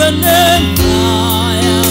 your name higher,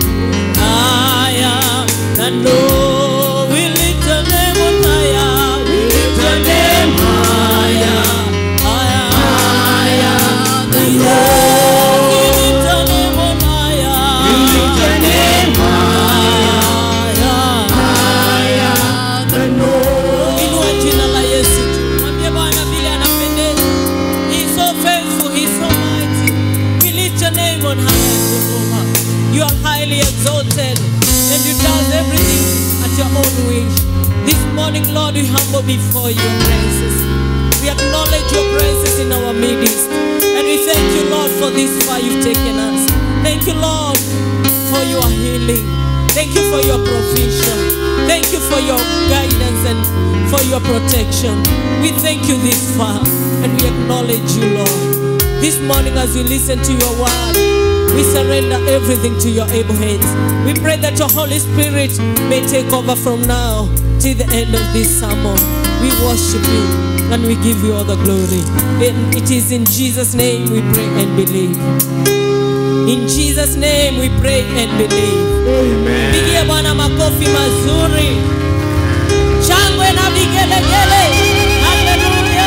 higher than low. We lift your name on higher. We lift your name higher, higher, higher than low. We lift your name on higher. We lift your name higher, higher than low. Inua jina la Yesu tu. Mwambie Bwana vile anapendeza. He's so faithful, he's so mighty. We lift your name on high, Jehovah. You are highly exalted, and you does everything at your own wish. This morning, Lord, we humble before your presence. We acknowledge your presence in our midst, and we thank you, Lord, for this far you've taken us. Thank you, Lord, for your healing. Thank you for your provision. Thank you for your guidance and for your protection. We thank you this far and we acknowledge you, Lord. This morning, as we listen to your word, we surrender everything to your able hands. We pray that your Holy Spirit may take over from now till the end of this sermon. We worship you and we give you all the glory. And it is in Jesus' name we pray and believe. In Jesus' name we pray and believe. Pigie Bwana makofi mazuri, shangwe na vigelegele. Haleluya.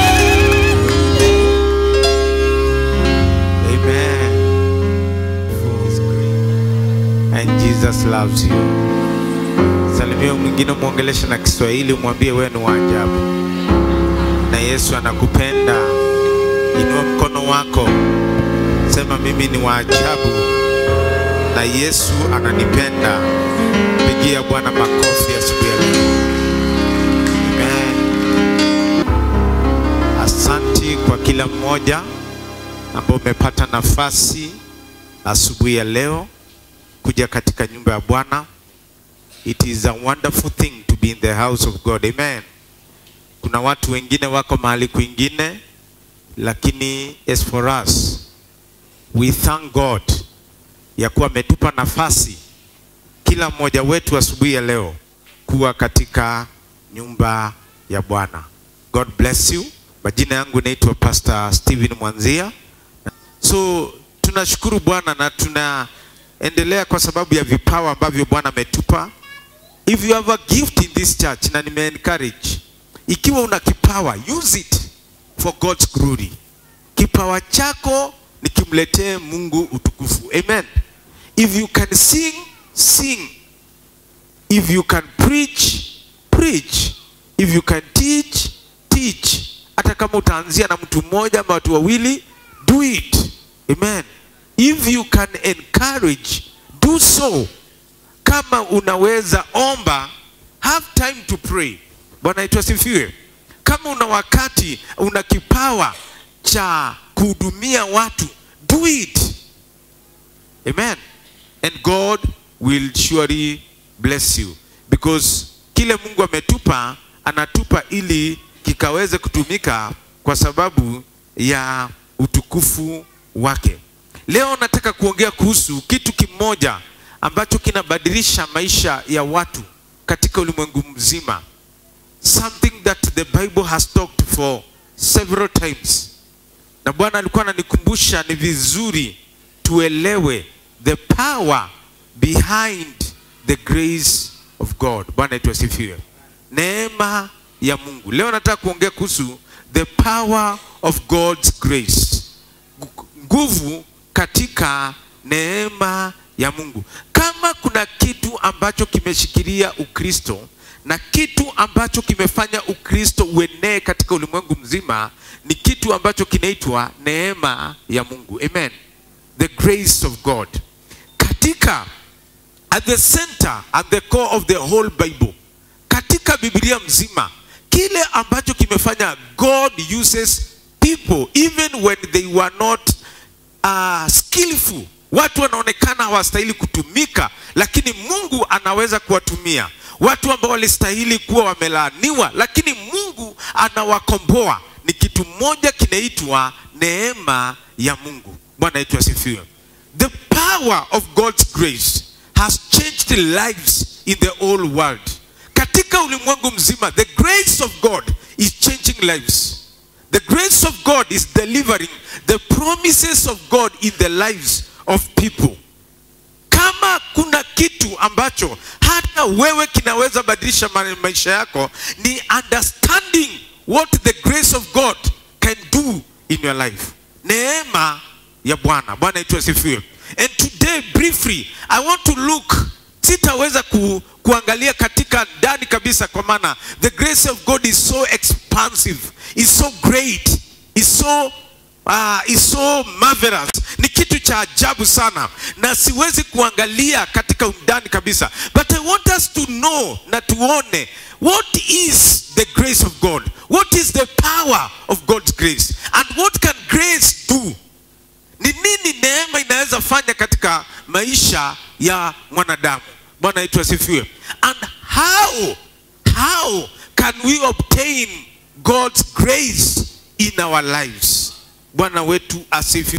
Amen. He's great. And Jesus loves you. Salimia mwingine, mwongeleshe na Kiswahili, mwambie wewe ni wa ajabu na Yesu anakupenda. Inua mkono wako, sema mimi ni wa ajabu na Yesu ananipenda. Pigia Bwana makofi asubuhi ya leo. Amen. Asanti kwa kila mmoja ambao umepata nafasi asubuhi ya leo kuja katika nyumba ya Bwana. It is a wonderful thing to be in the house of God. Amen. Kuna watu wengine wako mahali kwingine, lakini as for us we thank God ya kuwa ametupa nafasi kila mmoja wetu asubuhi ya leo kuwa katika nyumba ya Bwana. God bless you. Majina yangu naitwa Pastor Steven Mwanzia. So tunashukuru Bwana na tunaendelea kwa sababu ya vipawa ambavyo Bwana ametupa. If you have a gift in this church na nime encourage, ikiwa una kipawa use it for God's glory. Kipawa chako nikimletee Mungu utukufu. Amen. If you can sing, sing. If you can preach, preach. If you can teach, teach. Hata kama utaanzia na mtu mmoja ama watu wawili, do it. Amen. If you can encourage, do so. Kama unaweza omba, have time to pray. Bwana yetu asifiwe. Kama una wakati, una kipawa cha kuhudumia watu, do it. Amen. And God will surely bless you because kile Mungu ametupa anatupa ili kikaweze kutumika kwa sababu ya utukufu wake. Leo nataka kuongea kuhusu kitu kimoja ambacho kinabadilisha maisha ya watu katika ulimwengu mzima. Something that the Bible has talked for several times. Na Bwana alikuwa ananikumbusha ni vizuri tuelewe the power behind the grace of God. Bwana yetu asifiwe. Neema ya Mungu. Leo nataka kuongea kuhusu the power of God's grace. Gu- Nguvu katika neema ya Mungu. Kama kuna kitu ambacho kimeshikilia Ukristo na kitu ambacho kimefanya Ukristo uenee katika ulimwengu mzima ni kitu ambacho kinaitwa neema ya Mungu. Amen. The grace of God. Katika at the center at the core of the whole Bible. Katika Biblia mzima kile ambacho kimefanya God uses people even when they were not uh, skillful watu wanaonekana hawastahili kutumika lakini mungu anaweza kuwatumia watu ambao walistahili kuwa wamelaaniwa lakini mungu anawakomboa ni kitu moja kinaitwa neema ya mungu bwana yetu asifiwe the power of god's grace has changed lives in the whole world katika ulimwengu mzima the grace of god is changing lives The grace of God is delivering the promises of God in the lives of people kama kuna kitu ambacho hata wewe kinaweza badilisha ma- maisha yako ni understanding what the grace of god can do in your life neema ya bwana bwana yetu asifiwe and today briefly i want to look sitaweza ku, kuangalia katika ndani kabisa kwa maana the grace of god is so expansive is so great is so uh, is so marvelous ni kitu cha ajabu sana na siwezi kuangalia katika undani kabisa but i want us to know na tuone what is the grace of god what is the power of god's grace and what can grace do ni nini neema inaweza fanya katika maisha ya mwanadamu bwana yetu asifiwe and how how can we obtain god's grace in our lives bwana wetu asifiwe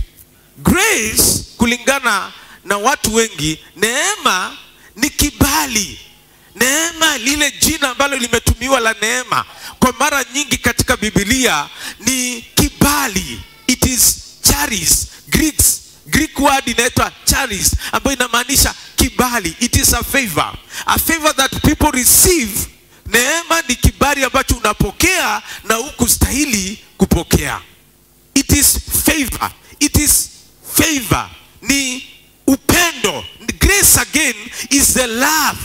grace kulingana na watu wengi neema ni kibali neema lile jina ambalo limetumiwa la neema kwa mara nyingi katika bibilia ni kibali it is charis greeks greek word inaitwa charis ambayo inamaanisha kibali it is a favor a favor that people receive neema ni kibali ambacho unapokea na hukustahili kupokea it is favor it is favor ni upendo grace again is the love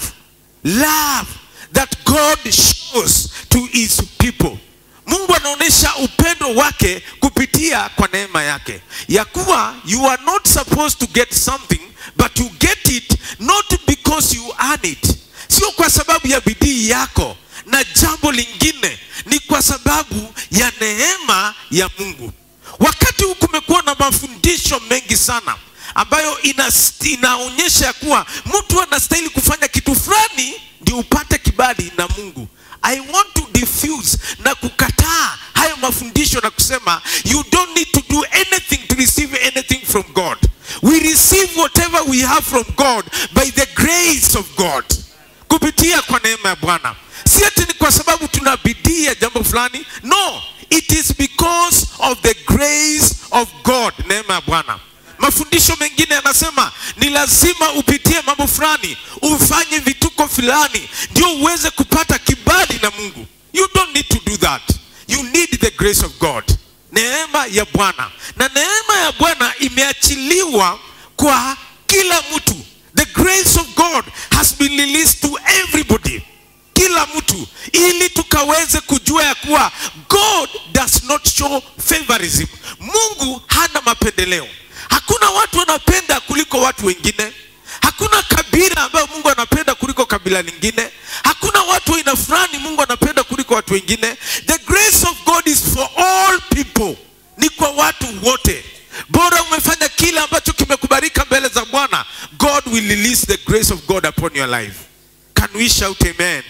love that god shows to his people mungu anaonyesha upendo wake kupitia kwa neema yake ya kuwa you are not supposed to get something but you get it not because you earn it sio kwa sababu ya bidii yako na jambo lingine ni kwa sababu ya neema ya mungu wakati huu kumekuwa na mafundisho mengi sana ambayo ina, inaonyesha ya kuwa mtu anastahili kufanya kitu fulani ndio upate kibali na mungu i want to diffuse na kukataa hayo mafundisho na kusema you don't need to do anything to receive anything from god we receive whatever we have from god by the grace of god kupitia kwa neema ya bwana si ati ni kwa sababu tuna bidii ya jambo fulani no it is because of the grace of god neema ya bwana mafundisho mengine yanasema ni lazima upitie mambo fulani ufanye vituko fulani ndio uweze kupata kibali na mungu you don't need to do that you need the grace of god neema ya bwana na neema ya bwana imeachiliwa kwa kila mtu the grace of god has been released to everybody kila mtu ili tukaweze kujua ya kuwa god does not show favorism mungu hana mapendeleo hakuna watu wanapenda kuliko watu wengine hakuna kabila ambayo mungu anapenda kuliko kabila lingine hakuna watu aina fulani mungu anapenda kuliko watu wengine the grace of god is for all people ni kwa watu wote bora umefanya kile ambacho kimekubalika mbele za bwana god will release the grace of god upon your life can we shout amen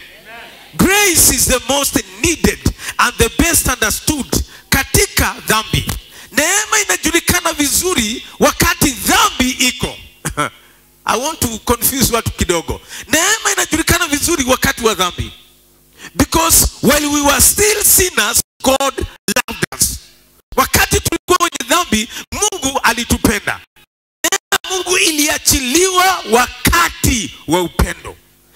grace is the most needed and the best understood katika dhambi neema inajulikana vizuri wakati dhambi iko i want to confuse watu kidogo neema inajulikana vizuri wakati wa dhambi because while we were still sinners god loved us wakati tulikuwa wenye dhambi mungu alitupenda neema mungu iliachiliwa wakati wa upendo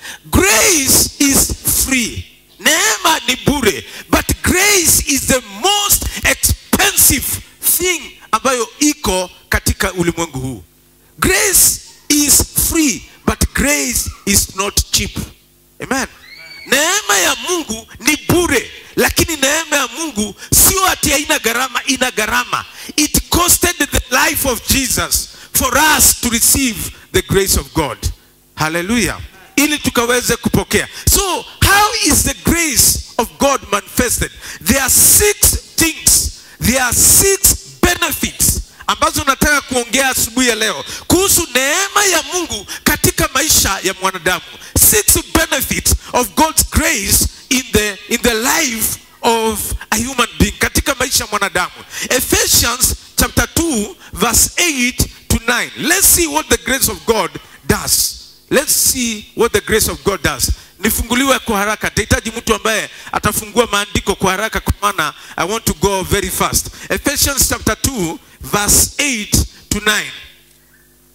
grace is free neema ni bure but grace is the most expensive thing ambayo iko katika ulimwengu huu grace is free but grace is not cheap amen neema ya mungu ni bure lakini neema ya mungu sio ati haina gharama ina gharama it costed the life of jesus for us to receive the grace of god haleluya ili tukaweze kupokea so how is the grace of god manifested there are six things there are six benefits ambazo nataka kuongea asubuhi ya leo kuhusu neema ya mungu katika maisha ya mwanadamu six benefits of god's grace in the, in the life of a human being katika maisha ya mwanadamu ephesians chapter 2 verse 8 to 9 let's see what the grace of god does let's see what the grace of god does nifunguliwe kwa haraka tahitaji mtu ambaye atafungua maandiko kwa haraka kwa maana i want to go very fast ephesians chapter 2 verse 8 to 9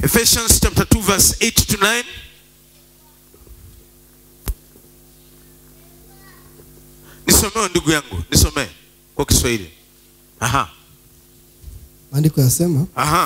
Ephesians chapter 2 verse 8 to 9. Nisomee ndugu yangu, nisomee kwa Kiswahili. Aha, maandiko yasema aha.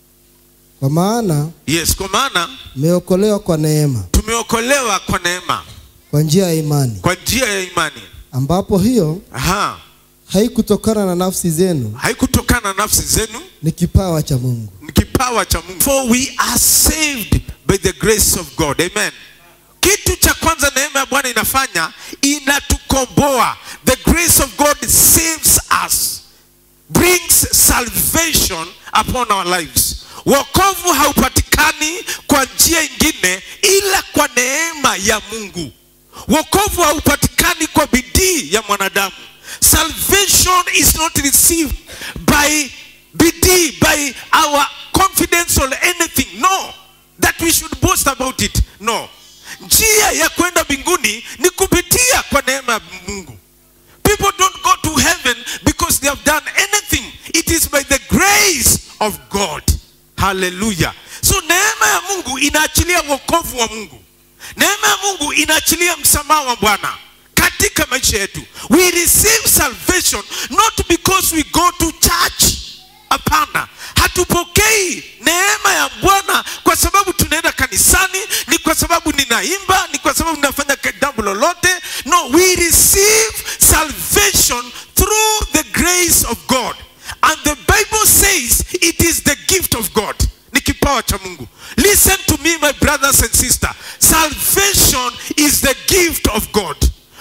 kwa maana Yes, kwa maana mmeokolewa kwa neema tumeokolewa kwa neema, kwa njia ya imani kwa njia ya imani. ambapo hiyo Aha, haikutokana na nafsi zenu haikutokana na nafsi zenu, ni kipawa cha mungu ni kipawa cha Mungu. For we are saved by the grace of God. Amen. Kitu cha kwanza neema ya Bwana inafanya inatukomboa. The grace of God saves us. Brings salvation upon our lives. Wokovu haupatikani kwa njia ingine ila kwa neema ya Mungu. Wokovu haupatikani kwa bidii ya mwanadamu. Salvation is not received by bidii, by our confidence or anything. No, that we should boast about it. No, njia ya kwenda mbinguni ni kupitia kwa neema ya Mungu. People don't go to heaven because they have done anything. It is by the grace of God. Hallelujah. So neema ya Mungu inaachilia wokovu wa Mungu. Neema ya Mungu inaachilia msamaha wa Bwana katika maisha yetu. We receive salvation not because we go to church. Hapana, hatupokei neema ya Bwana kwa sababu tunaenda kanisani, ni kwa sababu ninaimba, ni kwa sababu ninafanya jambo lolote. No, we receive salvation through the grace of God. And the Bible says it is the gift of God. Ni kipawa cha Mungu. Listen to me my brothers and sisters. Salvation is the gift of God.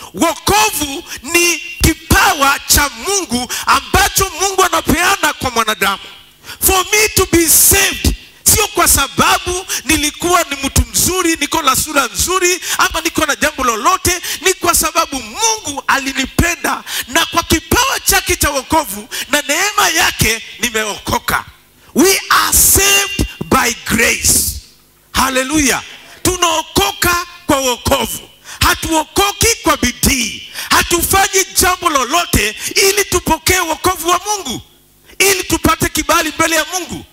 Wokovu ni kipawa cha Mungu ambacho Mungu anapeana kwa mwanadamu. For me to be saved sio kwa sababu nilikuwa ni mtu mzuri, niko na sura nzuri, ama niko na jambo lolote. Ni kwa sababu Mungu alinipenda, na kwa kipawa chake cha wokovu na neema yake nimeokoka. We are saved by grace. Haleluya! Tunaokoka kwa wokovu, hatuokoki kwa bidii, hatufanyi jambo lolote ili tupokee wokovu wa Mungu, ili tupate kibali mbele ya Mungu.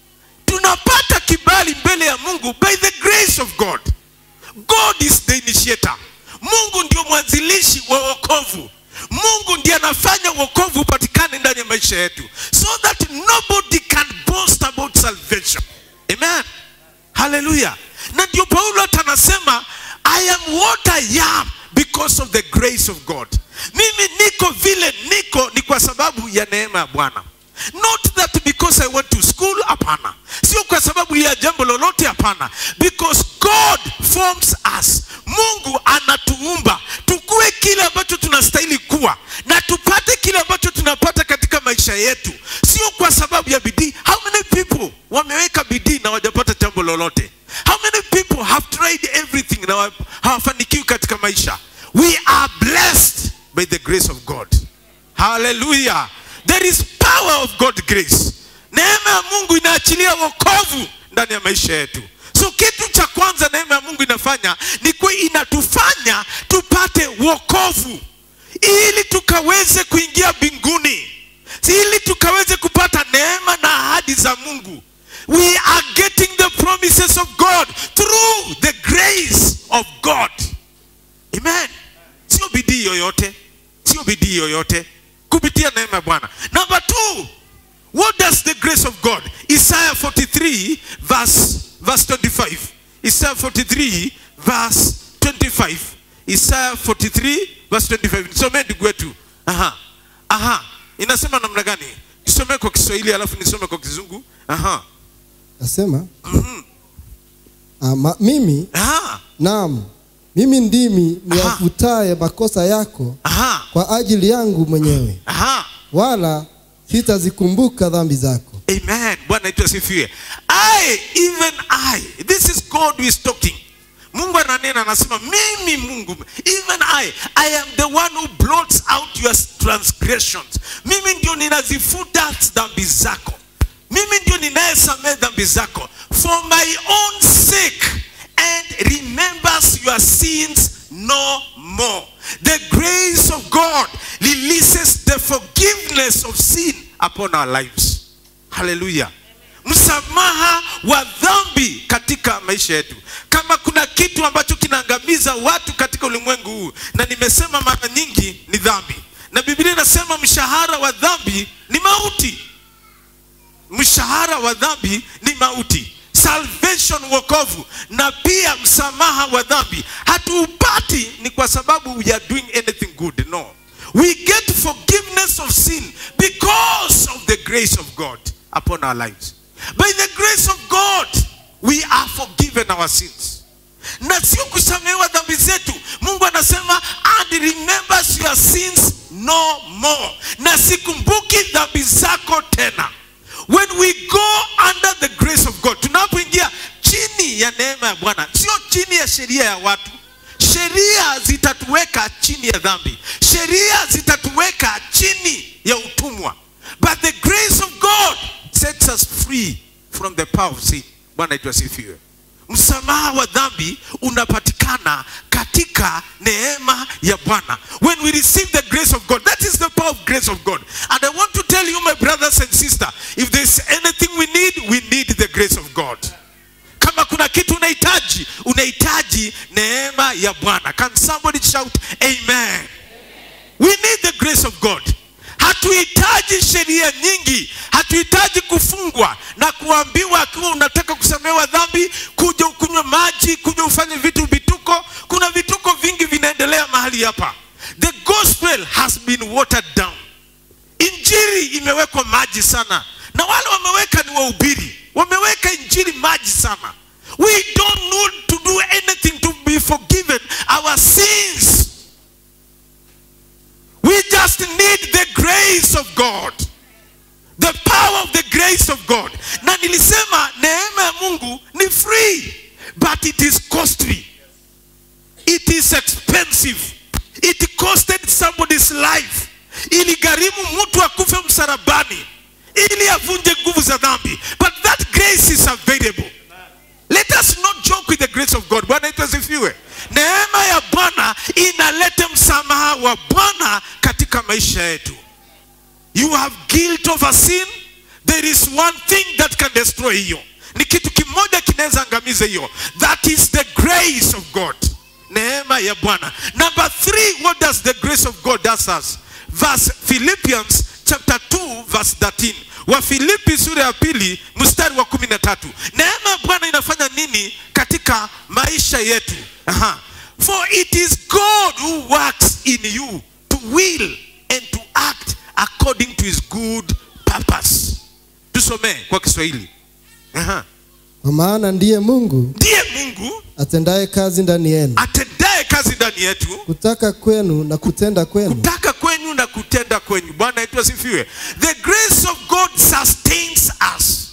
Tunapata kibali mbele ya Mungu by the grace of God. God is the initiator. Mungu ndio mwanzilishi wa wokovu. Mungu ndiye anafanya wokovu upatikane ndani ya maisha yetu, so that nobody can boast about salvation. Amen. Hallelujah. Na ndio Paulo hata anasema I am what I am because of the grace of God. Mimi niko vile niko ni kwa sababu ya neema ya Bwana. Not that because I went to school, hapana. Sio kwa sababu ya jambo lolote, hapana. Because God forms us. Mungu anatuumba tukue kile ambacho tunastahili kuwa na tupate kile ambacho tunapata katika maisha yetu, sio kwa sababu ya bidii. How many people wameweka bidii na hawajapata jambo lolote? How many people have tried everything na wa- hawafanikiwi katika maisha? We are blessed by the grace of God. Hallelujah. There is power of God grace. Neema ya Mungu inaachilia wokovu ndani ya maisha yetu. So kitu cha kwanza neema ya Mungu inafanya ni kuwa inatufanya tupate wokovu ili tukaweze kuingia mbinguni, ili tukaweze kupata neema na ahadi za Mungu. We are getting the promises of God through the grace of God. Amen. Sio bidii yoyote, sio bidii yoyote, kupitia neema ya Bwana. Number two, what does the grace of God? Isaiah 43 verse, verse 25. Isaiah 43 verse 25. Isaiah 43 verse 25. Nisomee ndugu wetu. Aha. Aha. Inasema namna gani? Nisomee kwa Kiswahili alafu nisome kwa Kizungu. Aha. nasema ama, mimi Aha. naam mimi ndimi niwafutaye makosa yako Aha. kwa ajili yangu mwenyewe Aha. wala sitazikumbuka dhambi zako Amen. Bwana wetu asifiwe. I, even I, this is God who is talking. Mungu ananena anasema mimi Mungu, even I, I am the one who blots out your transgressions. Mimi ndio ninazifuta dhambi zako. Mimi ndio ninayesamehe dhambi zako for my own sake and remembers your sins no more. The grace of God releases the forgiveness of sin upon our lives. Haleluya. msamaha wa dhambi katika maisha yetu kama kuna kitu ambacho kinaangamiza watu katika ulimwengu huu na nimesema mara nyingi ni dhambi na biblia inasema mshahara wa dhambi ni mauti mshahara wa dhambi ni mauti salvation wokovu na pia msamaha wa dhambi hatuupati ni kwa sababu we are doing anything good no we get forgiveness of sin because of the grace of god upon our lives by the grace of god we are forgiven our sins na sio kusamehewa dhambi zetu mungu anasema and remembers your sins no more na sikumbuki dhambi zako tena when we go under the grace of god tunapoingia chini ya neema ya bwana sio chini ya sheria ya watu sheria zitatuweka chini ya dhambi sheria zitatuweka chini ya utumwa but the grace of god sets us free from the power of sin bwana itwa sifiwe msamaha wa dhambi unapatikana katika neema ya bwana when we receive the grace of god that is the power of grace of god and i want to tell you my brothers and sisters if there's anything we need we need the grace of god kama kuna kitu unahitaji unahitaji neema ya bwana can somebody shout amen we need the grace of god hatuhitaji sheria nyingi hatuhitaji kufungwa na kuambiwa akiwa unataka kusamehewa dhambi kuja ukunywe maji kuja ufanye vitu vituko kuna vituko vingi vinaendelea mahali hapa the gospel has been watered down injili imewekwa maji sana na wale wameweka ni wahubiri wameweka injili maji sana we don't need to do anything to be forgiven our sins we just need the grace of god the power of the grace of god na nilisema neema ya mungu ni free but it is costly it is expensive it costed somebody's life iligharimu mtu akufe msarabani ili avunje nguvu za dhambi but that grace is available let us not joke with the grace of god bwana itasifiwe neema ya bwana inaleta msamaha wa bwana katika maisha yetu you have guilt of a sin there is one thing that can destroy hiyo ni kitu kimoja kinaweza angamiza hiyo that is the grace of god neema ya bwana number three what does the grace of god does us verse philippians chapter 2 verse 13 wa filipi sura ya pili mstari wa kumi na tatu neema ya bwana inafanya nini katika maisha yetu Aha. for it is god who works in you to will and to act according to his good purpose tusomee kwa kiswahili Aha. kwa maana ndiye mungu ndiye mungu atendaye kazi ndani yenu atendaye kazi ndani yetu kutaka kwenu na kutenda kwenu kutaka kwenyu na kutenda kwenyu bwana yetu asifiwe the grace of god sustains us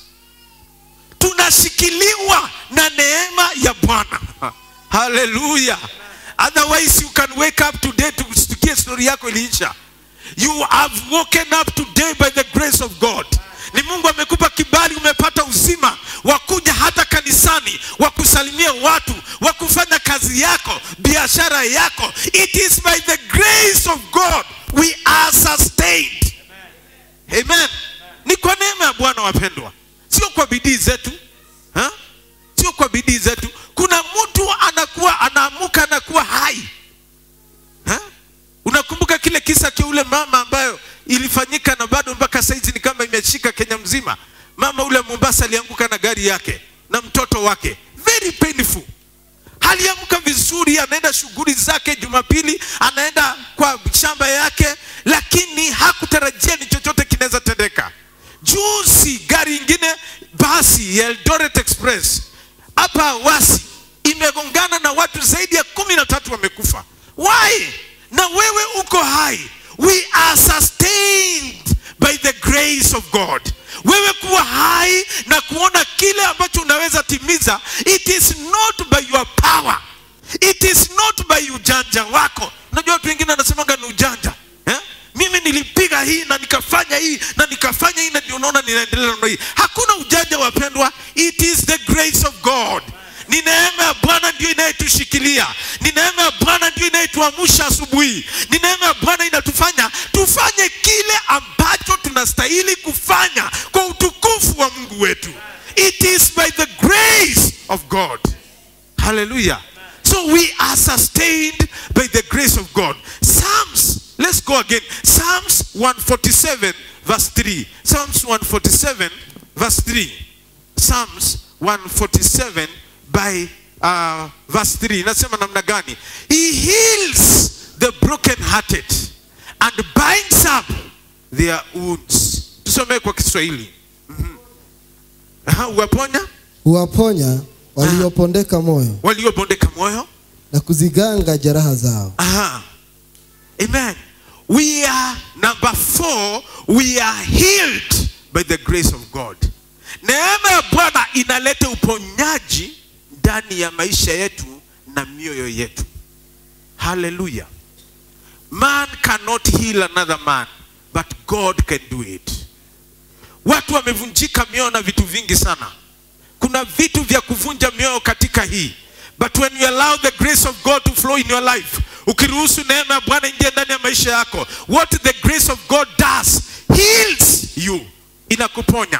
tunashikiliwa na neema ya bwana haleluya otherwise you can wake up today tusikie stori yako iliisha you have woken up today by the grace of god ni mungu amekupa kibali umepata uzima wa kuja hata kanisani wa kusalimia watu wa kufanya kazi yako biashara yako it is by the grace of god we are sustained amen ni kwa neema ya bwana wapendwa sio kwa bidii zetu ha? sio kwa bidii zetu kuna mtu anakuwa anaamuka anakuwa hai ha? unakumbuka kile kisa cha ule mama ambayo ilifanyika na bado mpaka saizi ni kama imeshika kenya mzima mama ule mombasa alianguka na gari yake na mtoto wake very painful aliamka vizuri anaenda shughuli zake jumapili anaenda kwa shamba yake lakini hakutarajia ni chochote kinaweza tendeka juzi gari ingine basi ya eldoret express hapa wasi imegongana na watu zaidi ya kumi na tatu wamekufa why na wewe uko hai we are sustained by the grace of god wewe kuwa hai na kuona kile ambacho unaweza timiza it is not by your power it is not by ujanja wako unajua watu wengine wanasemanga ni ujanja eh? mimi nilipiga hii na nikafanya hii na nikafanya hii na ndio unaona ninaendelea na hii hakuna ujanja wapendwa it is the grace of god ni neema ya bwana ndio inayetushikilia ni neema ya bwana ndio inayetuamsha asubuhi ni neema ya bwana inatufanya tufanye kile ambacho tunastahili kufanya kwa utukufu wa mungu wetu it is by the grace of god hallelujah so we are sustained by the grace of god psalms let's go again psalms 147 verse 3 psalms 147 verse 3 psalms 147 by uh, verse 3 inasema namna gani he heals the broken hearted and binds up their wounds tusomee kwa kiswahili Mhm. Aha, uwaponya huwaponya waliopondeka moyo waliobondeka moyo na kuziganga jeraha zao Aha. Amen. We are number four, we are healed by the grace of God. Neema ya Bwana inaleta uponyaji ndani ya maisha yetu na mioyo yetu. Hallelujah. Man cannot heal another man, but God can do it. Watu wamevunjika mioyo na vitu vingi sana. Kuna vitu vya kuvunja mioyo katika hii. But when you allow the grace of God to flow in your life, ukiruhusu neema ya Bwana ingie ndani ya maisha yako, what the grace of God does heals you, inakuponya.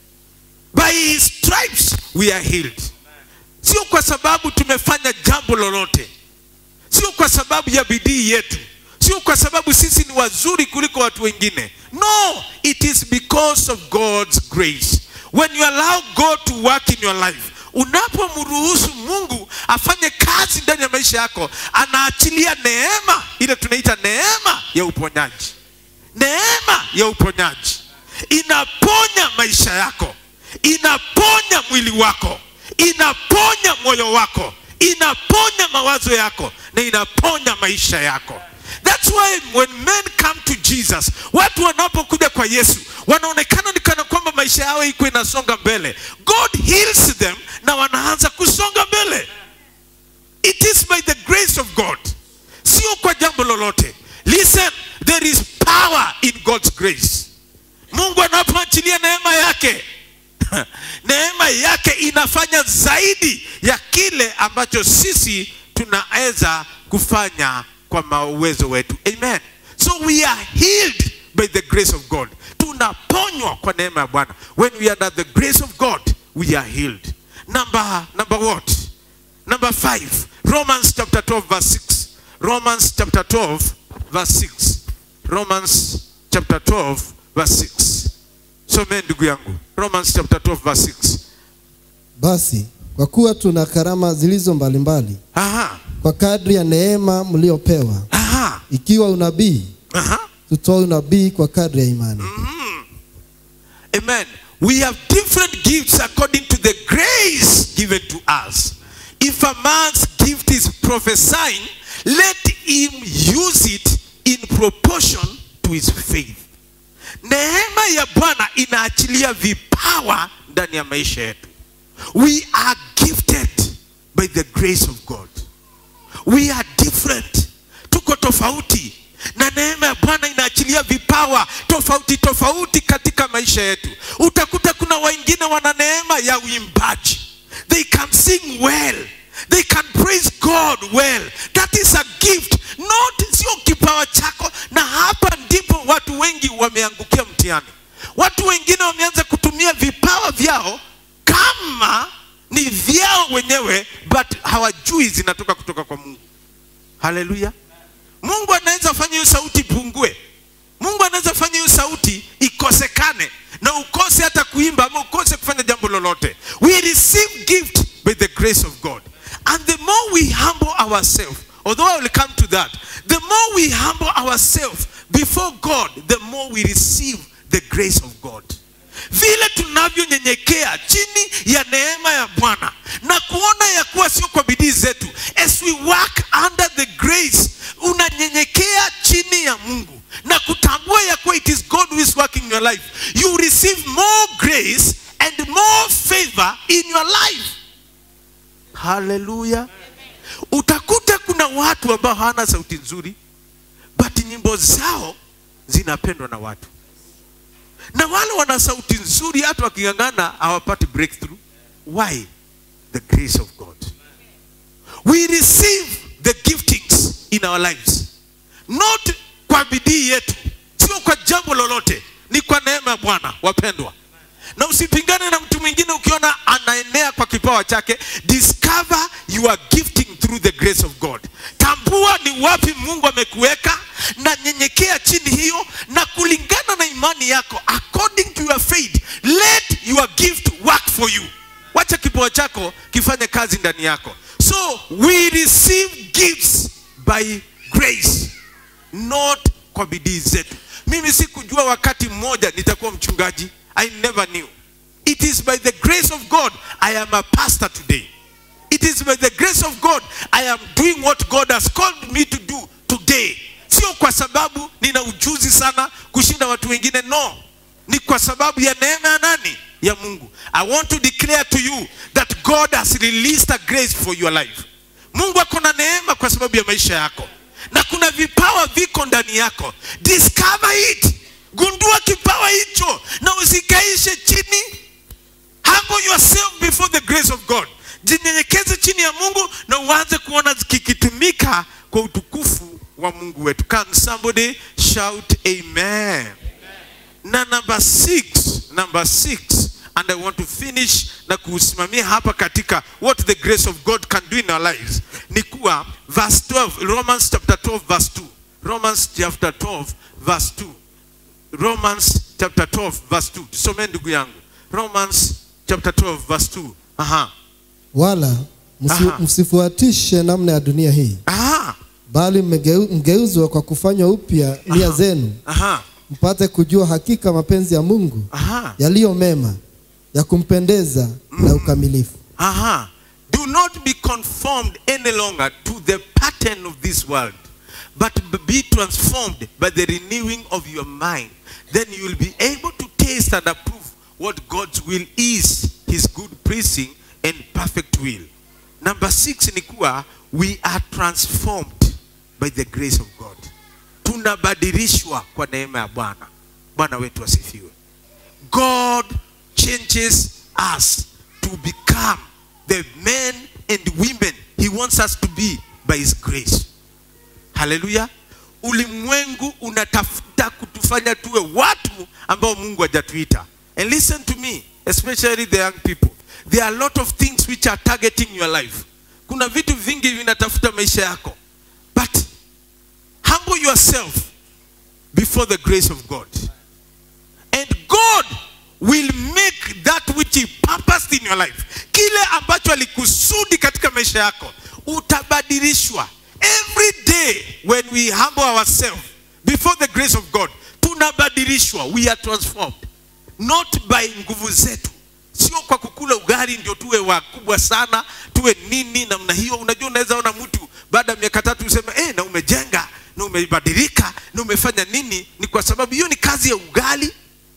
By his stripes we are healed. Sio kwa sababu tumefanya jambo lolote, sio kwa sababu ya bidii yetu, sio kwa sababu sisi ni wazuri kuliko watu wengine. No, it is because of God's grace. When you allow God to work in your life, unapomruhusu Mungu afanye kazi ndani ya maisha yako, anaachilia neema ile tunaita neema ya uponyaji. Neema ya uponyaji inaponya maisha yako, inaponya mwili wako, inaponya moyo wako, inaponya mawazo yako na inaponya maisha yako. That's why when men come to Jesus, watu wanapokuja kwa Yesu wanaonekana ni kana kwamba maisha yao iko inasonga mbele. God heals them na wanaanza kusonga mbele. It is by the grace of God, sio kwa jambo lolote. Listen, there is power in God's grace. Mungu anapoachilia neema yake neema yake inafanya zaidi ya kile ambacho sisi tunaweza kufanya kwa mauwezo wetu amen so we are healed by the grace of god tunaponywa kwa neema ya bwana when we are under the grace of god we are healed number number what number five romans chapter 12 verse 6 romans chapter 12 verse 6 romans chapter 12 verse 6 somee ndugu yangu romans chapter 12 verse 6 basi kwa kuwa tuna karama zilizo mbalimbali aha kwa kadri ya neema mliopewa aha ikiwa unabii aha tutoe unabii kwa kadri ya imani Amen. We have different gifts according to the grace given to us. If a man's gift is prophesying, let him use it in proportion to his faith. Neema ya Bwana inaachilia vipawa ndani ya maisha yetu. We are gifted by the grace of God. We are different. Tuko tofauti. Na neema ya Bwana inaachilia vipawa tofauti tofauti katika maisha yetu. Utakuta kuna wengine wana neema ya uimbaji. They can sing well. They can praise God well. That is a gift. Not sio kipawa chako na hapa ndipo watu wengi wameangukia mtihani. Watu wengine wameanza kutumia vipawa vyao kama ni vyao wenyewe but hawajui zinatoka kutoka kwa Mungu. Haleluya. Mungu anaweza fanya hiyo sauti ipungue. Mungu anaweza fanya hiyo sauti ikosekane na ukose hata kuimba ama ukose kufanya jambo lolote. We receive gift by the grace of God. And the more we humble ourselves, although I will come to that, the more we humble ourselves before God, the more we receive the grace of God. Vile tunavyonyenyekea chini ya neema ya Bwana na kuona ya kuwa sio kwa bidii zetu, as we work under the grace, unanyenyekea chini ya Mungu na kutambua ya kuwa it is God who is working in your life, you receive more grace and more favor in your life. Haleluya! Utakuta kuna watu ambao hawana sauti nzuri, but nyimbo zao zinapendwa na watu na wale wana sauti nzuri hata waking'ang'ana hawapati breakthrough why the grace of god we receive the giftings in our lives not kwa bidii yetu sio kwa jambo lolote ni kwa neema ya bwana wapendwa na usipingane na mtu mwingine ukiona anaenea kwa kipawa chake discover your gifting through the grace of god tambua ni wapi mungu amekuweka na nyenyekea chini hiyo na kulingana na imani yako according to your faith let your gift work for you wacha kipawa chako kifanye kazi ndani yako so we receive gifts by grace not kwa bidii zetu mimi sikujua wakati mmoja nitakuwa mchungaji i never knew it is by the grace of god i am a pastor today it is by the grace of god i am doing what god has called me to do today sio kwa sababu nina ujuzi sana kushinda watu wengine no ni kwa sababu ya neema ya nani ya mungu i want to declare to you that god has released a grace for your life mungu ako na neema kwa sababu ya maisha yako na kuna vipawa viko ndani yako discover it gundua kipawa hicho na usikaishe chini humble yourself before the grace of god jinyenyekeze chini ya mungu na uanze kuona kikitumika kwa utukufu wa mungu wetu can somebody shout amen na number six number six and i want to finish na kusimamia hapa katika what the grace of god can do in our lives ni kuwa verse 12 romans chapter 12 verse 2 romans chapter 12 verse 2 romans chapter 12 verse 2 tusomee ndugu yangu romans chapter 12 verse 2 aha wala msi, Aha. msifuatishe namna ya dunia hii aha bali mmegeu- mgeuzwa kwa kufanywa upya nia zenu aha mpate kujua hakika mapenzi ya mungu aha yaliyo mema ya kumpendeza na ukamilifu Aha. Do not be conformed any longer to the pattern of this world, but be transformed by the renewing of your mind. Then you will be able to taste and approve what God's will is, his good pleasing and perfect will. Number six ni kuwa we are transformed by the grace of God. Tunabadilishwa kwa neema ya Bwana. Bwana wetu asifiwe. God changes us to become the men and women he wants us to be by his grace. Haleluya. Ulimwengu unatafuta kutufanya tuwe watu ambao Mungu hajatuita. And listen to me, especially the young people. There are a lot of things which are targeting your life. Kuna vitu vingi vinatafuta maisha yako. But humble yourself before the grace of God. And God will make that which he purposed in your life. Kile ambacho alikusudi katika maisha yako utabadilishwa. Every day when we humble ourselves before the grace of God, tunabadilishwa. We are transformed. Not by nguvu zetu. Sio kwa kukula ugali ndio tuwe wakubwa sana, tuwe nini namna hiyo. Unajua unaweza ona mtu baada ya miaka tatu useme eh, na umejenga na umebadilika na umefanya nini. Ni kwa sababu hiyo ni kazi ya ugali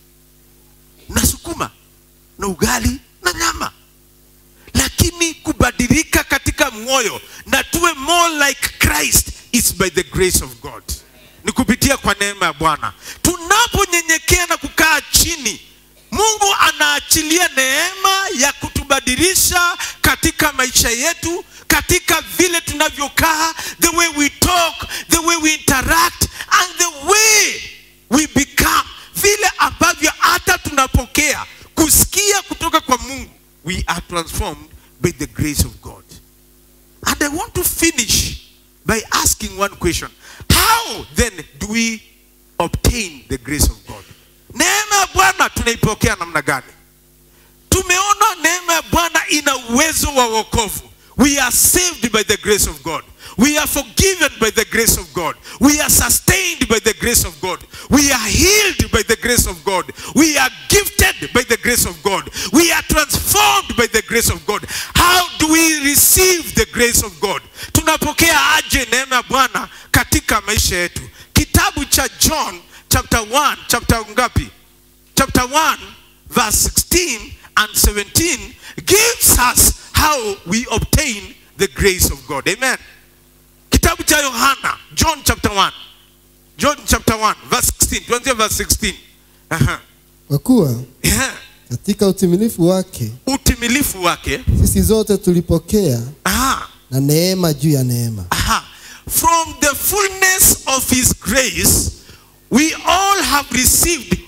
na sukuma na ugali na nyama lakini kubadilika katika moyo na tuwe more like christ is by the grace of god ni kupitia kwa neema ya bwana tunaponyenyekea na kukaa chini mungu anaachilia neema ya kutubadilisha katika maisha yetu katika vile tunavyokaa the way we talk the way we interact and the way we become vile ambavyo hata tunapokea kusikia kutoka kwa mungu we are transformed by the grace of god and i want to finish by asking one question how then do we obtain the grace of god neema ya bwana tunaipokea namna gani tumeona neema ya bwana ina uwezo wa wokovu we are saved by the grace of god we are forgiven by the grace of god we are sustained by the grace of god we are healed by the grace of god we are gifted by the grace of god we are transformed by the grace of god how do we receive the grace of god tunapokea aje neema ya bwana katika maisha yetu kitabu cha john chapter 1 chapter ngapi chapter 1 verse 16 and 17 gives us how we obtain the grace of God. Amen. Kitabu cha Yohana, John chapter 1. John chapter 1 verse 16. Tuanzie verse 16. Aha. kwa kuwa Yeah. katika utimilifu wake Utimilifu wake. sisi zote tulipokea Aha. na neema juu ya neema Aha. From the fullness of his grace, we all have received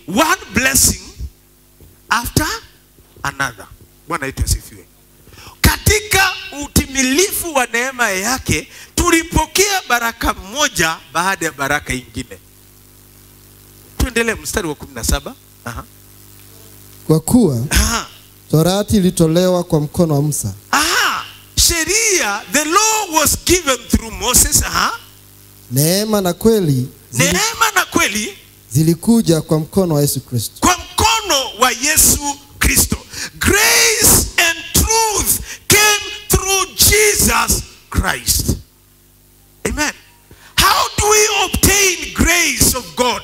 one blessing after another bwana yetu asifiwe katika utimilifu wa neema yake tulipokea baraka moja baada ya baraka ingine tuendelee mstari wa kumi na saba Aha. Kwa kuwa Aha. torati ilitolewa kwa mkono wa Musa, Aha. sheria the law was given through moses Aha. neema na kweli zili, neema na kweli zilikuja kwa mkono wa Yesu Kristo. kwa mkono wa yesu kristo grace and truth came through jesus christ amen how do we obtain grace of god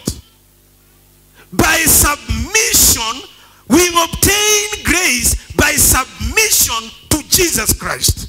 by submission we obtain grace by submission to jesus christ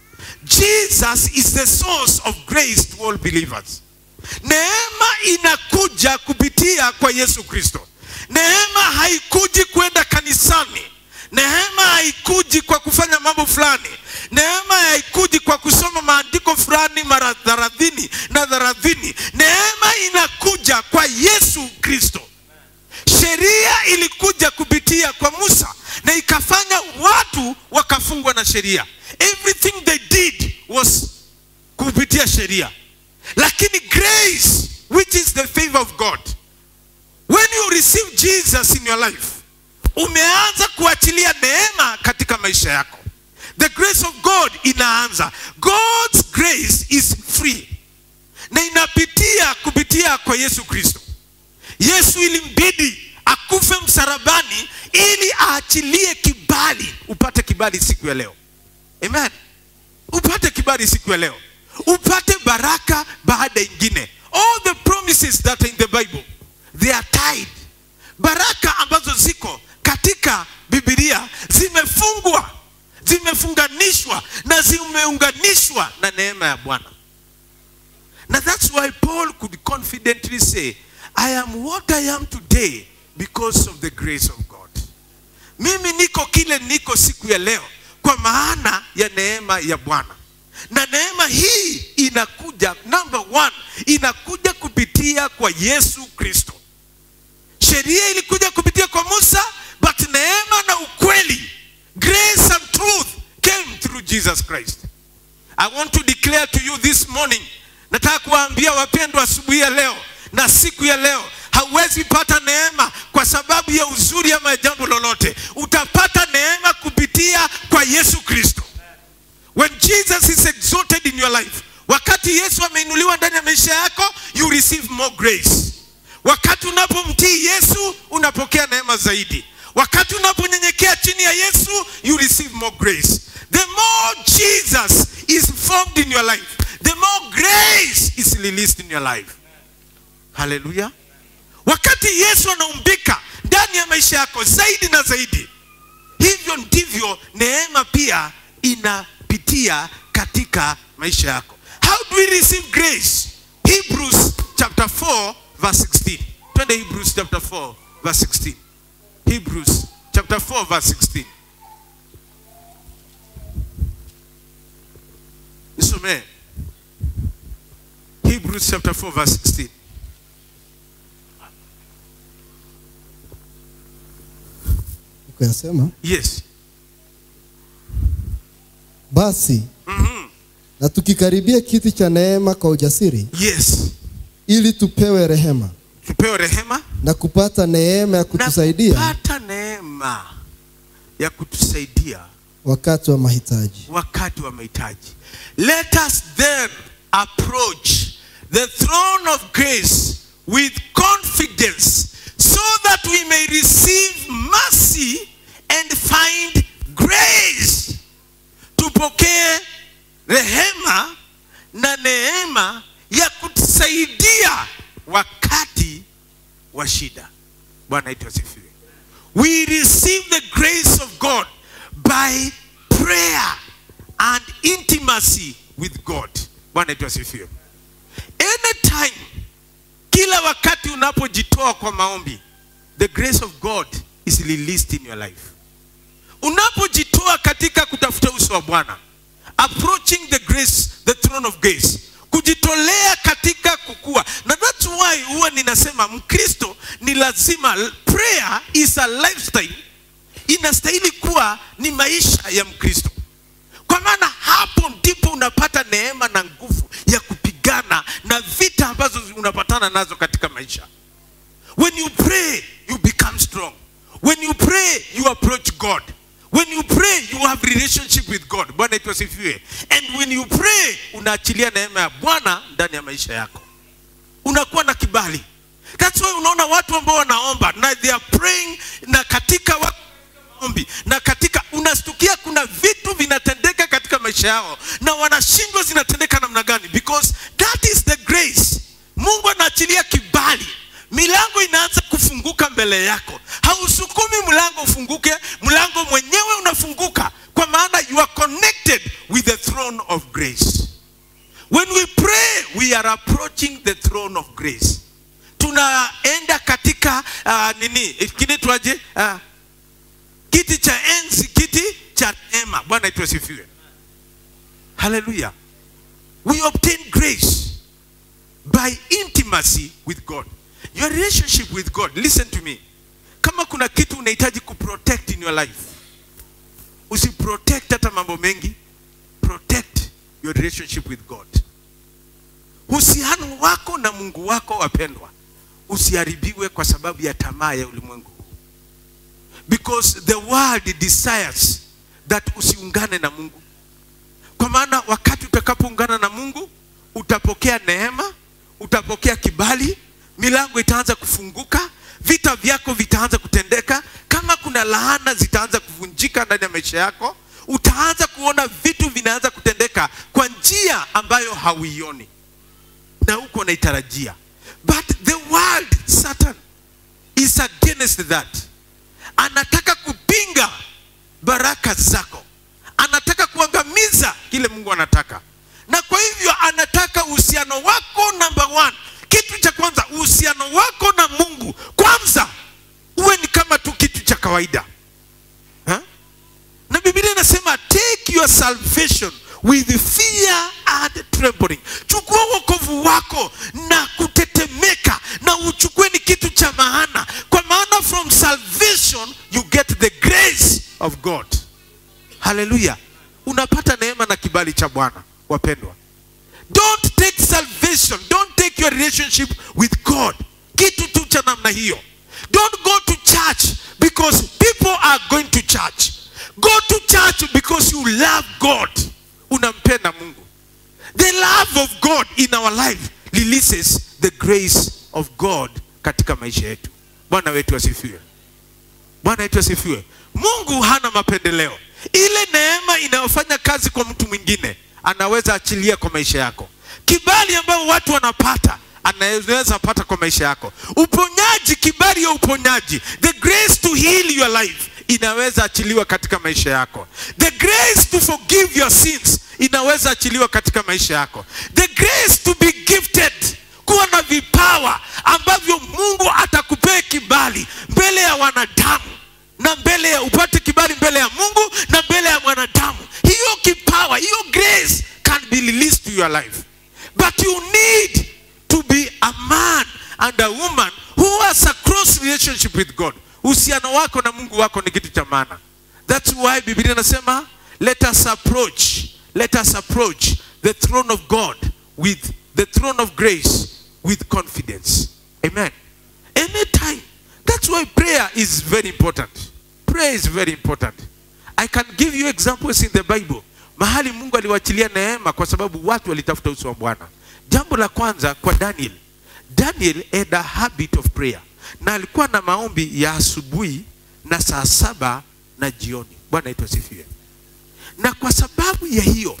jesus is the source of grace to all believers neema inakuja kupitia kwa yesu kristo neema haikuji kwenda kanisani neema haikuji kwa kufanya mambo fulani neema haikuji kwa kusoma maandiko fulani mara thelathini na thelathini neema inakuja kwa yesu kristo sheria ilikuja kupitia kwa musa na ikafanya watu wakafungwa na sheria everything they did was kupitia sheria lakini grace which is the favor of god when you receive jesus in your life umeanza kuachilia neema katika maisha yako the grace of god inaanza god's grace is free na inapitia kupitia kwa yesu kristo yesu ilimbidi akufe msarabani ili aachilie kibali upate kibali siku ya leo amen upate kibali siku ya leo upate baraka baada ingine all the promises that are in the bible they are tied baraka ambazo ziko katika bibilia zimefungwa zimefunganishwa na zimeunganishwa na neema ya bwana na that's why paul could confidently say i am what i am today because of the grace of god mimi niko kile niko siku ya leo kwa maana ya neema ya bwana na neema hii inakuja number one inakuja kupitia kwa yesu kristo sheria ilikuja kupitia kwa musa but neema na ukweli grace and truth came through jesus christ i want to declare to you this morning nataka kuwaambia wapendwa asubuhi ya leo na siku ya leo hauwezi pata neema kwa sababu ya uzuri ama jambo lolote utapata neema kupitia kwa yesu kristo when jesus is exalted in your life wakati yesu ameinuliwa ndani ya maisha yako you receive more grace wakati unapomtii yesu unapokea neema zaidi wakati unaponyenyekea chini ya yesu you receive more grace the more jesus is formed in your life the more grace is released in your life haleluya wakati yesu anaumbika ndani ya maisha yako zaidi na zaidi hivyo ndivyo neema pia inapitia katika maisha yako how do we receive grace hebrews chapter 4 verse 16 twende hebrews chapter 4 verse 16 hebrews chapter 4 verse 16 nisomee hebrews chapter 4 verse 16 Kuyasema yes basi na tukikaribia kiti cha neema kwa ujasiri, yes ili tupewe rehema tupewe rehema na kupata neema ya na kutusaidia kupata neema ya kutusaidia wakati wa mahitaji. wakati wa mahitaji let us then approach the throne of grace with confidence so that we may receive mercy and find grace tupokee rehema na neema ya kutusaidia wakati wa shida bwana itu asifiwe we receive the grace of god by prayer and intimacy with god bwana itu asifiwe anytime kila wakati unapojitoa kwa maombi the grace of god is released in your life unapojitoa katika kutafuta uso wa bwana approaching the grace the throne of grace kujitolea katika kukua na that's why huwa ninasema mkristo ni ni lazima prayer is a lifestyle inastahili kuwa ni maisha ya mkristo kwa maana hapo ndipo unapata neema na nguvu ya kupigana na vita ambazo unapatana nazo katika maisha when you pray you become strong when you pray you approach god when you pray you have relationship with god bwana itwa sifiwe and when you pray unaachilia neema ya bwana ndani ya maisha yako unakuwa na kibali that's why unaona watu ambao wanaomba na they are praying na katika wa maombi na katika unastukia kuna vitu vinatendeka katika maisha yao na wanashindwa zinatendeka namna gani because that is the grace mungu anaachilia kibali milango inaanza kufunguka mbele yako hausukumi mlango ufunguke mlango mwenyewe unafunguka kwa maana you are connected with the throne of grace when we pray we are approaching the throne of grace tunaenda katika uh, nini kinaitwaje uh, kiti cha enzi kiti cha neema bwana itu asifiwe haleluya we obtain grace by intimacy with god your relationship with god listen to me kama kuna kitu unahitaji kuprotect in your life usiprotect hata mambo mengi protect your relationship with god uhusiano wako na mungu wako wapendwa usiharibiwe kwa sababu ya tamaa ya ulimwengu huu because the world desires that usiungane na mungu kwa maana wakati utakapoungana na mungu utapokea neema utapokea kibali milango itaanza kufunguka vita vyako vitaanza kutendeka kama kuna laana zitaanza kuvunjika ndani ya maisha yako utaanza kuona vitu vinaanza kutendeka kwa njia ambayo hauioni na huko unaitarajia but the world satan is against that anataka kupinga baraka zako anataka kuangamiza kile mungu anataka na kwa hivyo anataka uhusiano wako number one kitu cha kwanza uhusiano wako na mungu kwanza uwe ni kama tu kitu cha kawaida ha? na biblia inasema take your salvation with fear and trembling chukua wokovu wako na kutetemeka na uchukue ni kitu cha maana kwa maana from salvation you get the grace of god haleluya unapata neema na kibali cha bwana wapendwa don't take salvation don't take your relationship with god kitu tu cha namna hiyo don't go to church because people are going to church go to church because you love god unampenda mungu the love of god in our life releases the grace of god katika maisha yetu bwana wetu asifiwe bwana wetu asifiwe mungu hana mapendeleo ile neema inayofanya kazi kwa mtu mwingine anaweza achilia kwa maisha yako kibali ambayo watu wanapata anaweza pata kwa maisha yako uponyaji kibali ya uponyaji the grace to heal your life inaweza achiliwa katika maisha yako the grace to forgive your sins inaweza achiliwa katika maisha yako the grace to be gifted kuwa na vipawa ambavyo mungu atakupea kibali mbele ya wanadamu na mbele ya upate kibali mbele ya mungu na mbele ya mwanadamu hiyo kipawa hiyo grace can be released to your life but you need to be a man and a woman who has a close relationship with god uhusiano wako na mungu wako ni kitu cha maana thats why biblia inasema let us approach let us approach the throne of god with the throne of grace with confidence amen anytime that's why prayer is very important prayer is very important i can give you examples in the bible mahali mungu aliwachilia neema kwa sababu watu walitafuta uso wa bwana jambo la kwanza kwa daniel daniel had a habit of prayer na alikuwa na maombi ya asubuhi na saa saba na jioni bwana itu asifiwe na kwa sababu ya hiyo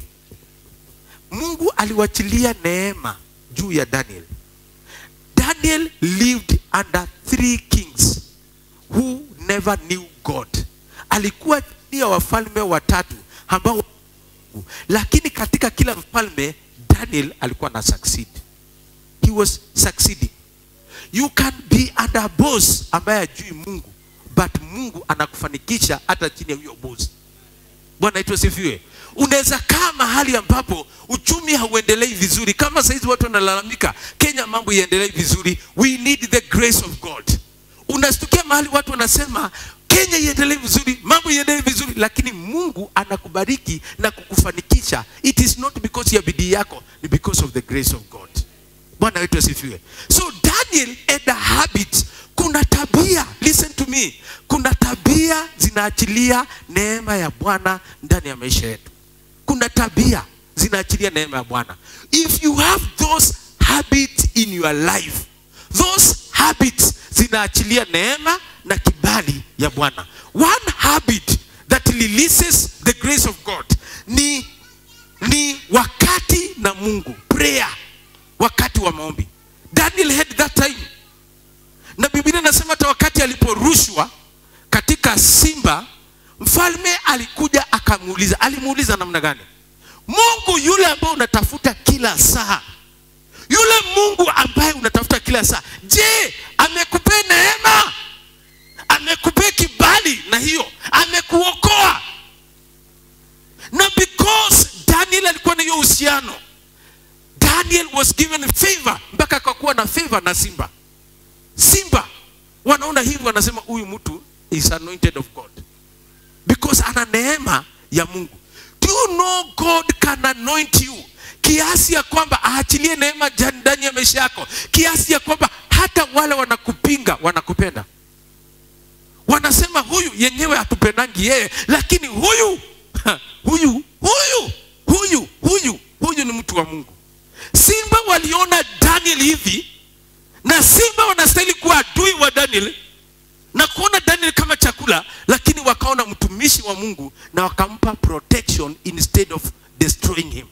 mungu aliwachilia neema juu ya daniel daniel lived under three kings who never knew god alikuwa chini ya wafalme watatu ambao lakini katika kila mfalme daniel alikuwa na succeed he was succeeding you can be under a boss ambaye ajui mungu but mungu anakufanikisha hata chini ya huyo boss bwana itu asifiwe unaweza kaa mahali ambapo uchumi hauendelei vizuri kama sahizi watu wanalalamika kenya mambo iendelei vizuri we need the grace of god unastukia mahali watu wanasema kenya iendelee vizuri mambo iendelee vizuri lakini mungu anakubariki na kukufanikisha it is not because ya bidii yako ni because of the grace of god bwana wetu asifiwe so daniel had a habit kuna tabia listen to me kuna tabia zinaachilia neema ya bwana ndani ya maisha yetu kuna tabia zinaachilia neema ya bwana if you have those habits in your life those habits zinaachilia neema na kibali ya bwana one habit that releases the grace of god ni ni wakati na mungu prayer wakati wa maombi daniel had that time na biblia inasema hata wakati aliporushwa katika simba mfalme alikuja akamuuliza alimuuliza namna gani mungu yule ambaye unatafuta kila saa yule mungu ambaye unatafuta kila saa je amekupea neema amekupea kibali na hiyo amekuokoa na because daniel alikuwa na hiyo uhusiano daniel was given favor mpaka akakuwa na favor na simba simba wanaona hivi wanasema huyu mtu is anointed of god because ana neema ya mungu do you know god can anoint you kiasi ya kwamba aachilie neema ja- ndani ya maisha yako kiasi ya kwamba hata wale wanakupinga wanakupenda wanasema huyu yenyewe hatupendangi yeye lakini huyu ha, huyu huyu huyu huyu huyu ni mtu wa mungu simba waliona daniel hivi na simba wanastahili kuwa adui wa daniel na kuona daniel kama chakula lakini wakaona mtumishi wa mungu na wakampa protection instead of destroying him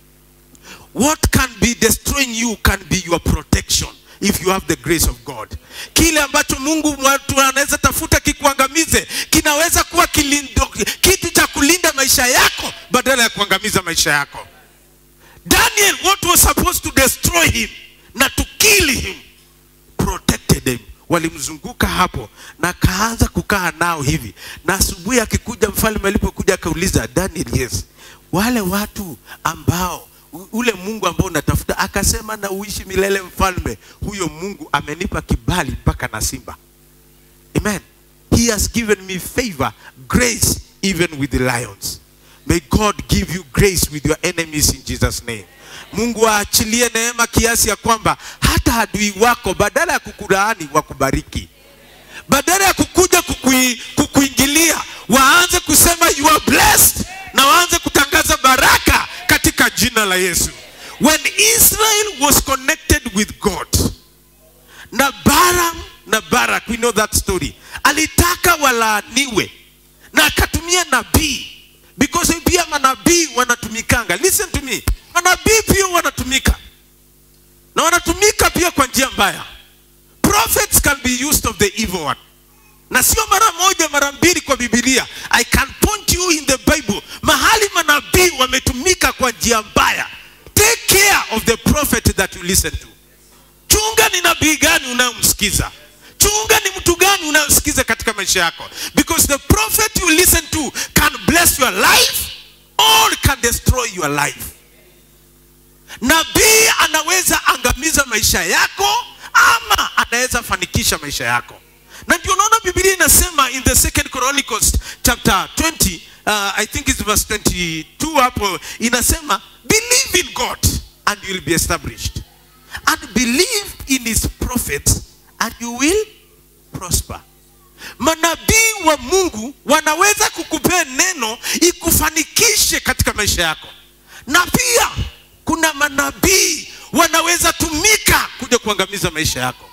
what can be destroying you can be your protection if you have the grace of god kile ambacho mungu watu anaweza tafuta kikuangamize kinaweza kuwa kilindo, kitu cha kulinda maisha yako badala ya kuangamiza maisha yako daniel what was supposed to destroy him na to kill him protected him walimzunguka hapo na akaanza kukaa nao hivi na asubuhi akikuja mfalme alipokuja akauliza daniel yes wale watu ambao u- ule mungu ambao unatafuta akasema na uishi milele mfalme huyo mungu amenipa kibali mpaka na simba amen he has given me favor grace even with the lions may god give you grace with your enemies in jesus name mungu aachilie neema kiasi ya kwamba hata adui wako badala ya kukulaani wakubariki badala ya kukuja kukui, kukuingilia waanze kusema you are blessed na waanze kutangaza baraka katika jina la yesu when israel was connected with god na baram na barak we know that story alitaka walaaniwe na akatumia nabii because pia manabii wanatumikanga listen to me manabii pia wanatumika na wanatumika pia kwa njia mbaya prophets can be used of the evil one na sio mara moja mara mbili kwa bibilia i can point you in the bible mahali manabii wametumika kwa njia mbaya take care of the prophet that you listen to chunga ni nabii gani unayomsikiza chunga ni mtu gani unayosikiza katika maisha yako because the prophet you listen to can bless your life or can destroy your life nabii anaweza angamiza maisha yako ama anaweza fanikisha maisha yako na ndio unaona biblia inasema in the second chronicles chapter 20 uh, i think it's verse 22 hapo inasema believe in god and you will be established and believe in his prophets and you will prosper manabii wa mungu wanaweza kukupea neno ikufanikishe katika maisha yako na pia kuna manabii wanaweza tumika kuja kuangamiza maisha yako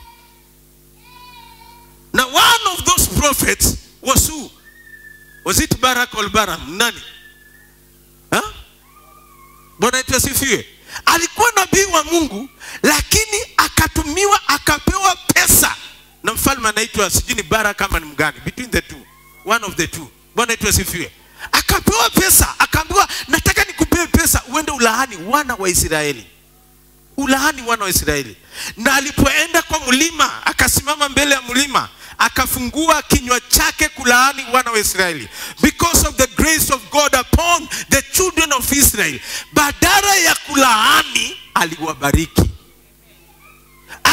na one of those prophets was who was it barak or baram nani ha? bwana yetu asifiwe alikuwa nabii wa mungu lakini akatumiwa akapewa pesa na mfalme anaitwa sijui ni bara kama ni mgani between the two one of the two bwana yetu asifiwe akapewa pesa akaambiwa nataka nikupee pesa uende ulaani wana wa israeli ulaani wana wa israeli na alipoenda kwa mlima akasimama mbele ya mlima akafungua kinywa chake kulaani wana wa israeli because of the grace of god upon the children of israel badala ya kulaani aliwabariki